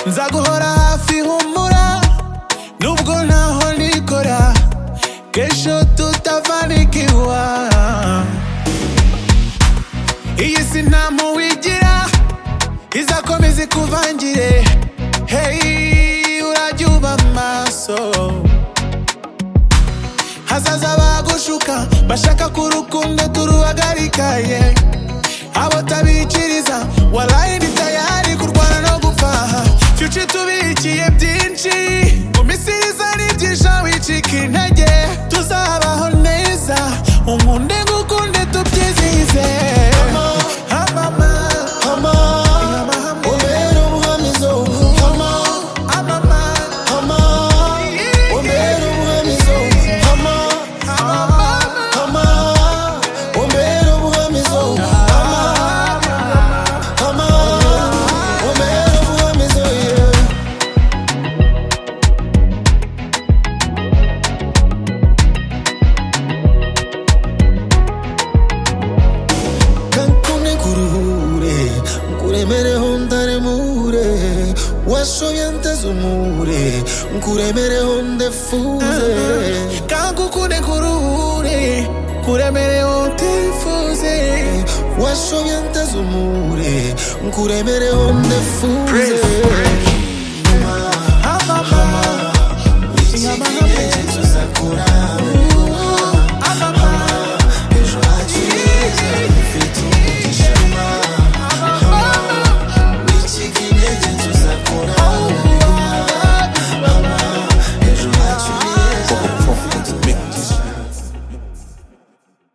nzaguhora hafi humura nubwo ntaho nikora kesho tutafanikiwa iyi si nta muwigira izakomeza ikuvangire hey urajya uba maso hazaza bagushuka bashaka ko urukundo turuhagarika ye abo tabikiriza waraye ndi tayari kurwana no gupfa fyuci tubikiye byinshi mu misiriza nibyinsha wicika intege tuzabaho neza unkunde ngukunde tubyizihize Amama, amama, umbere umuhamizo hama amama, hama umbere umuhamizo hama amama. hama umbere umuhamizo hama hama umbere umuhamizo yeah. kankunde nkuruhure nkuremereho ndaremure washoye anteze umure nkuremereho ndefure kangukunde kuruhure kuremereho utifuze washoye anteze umure nkuremereho ndefure Praise.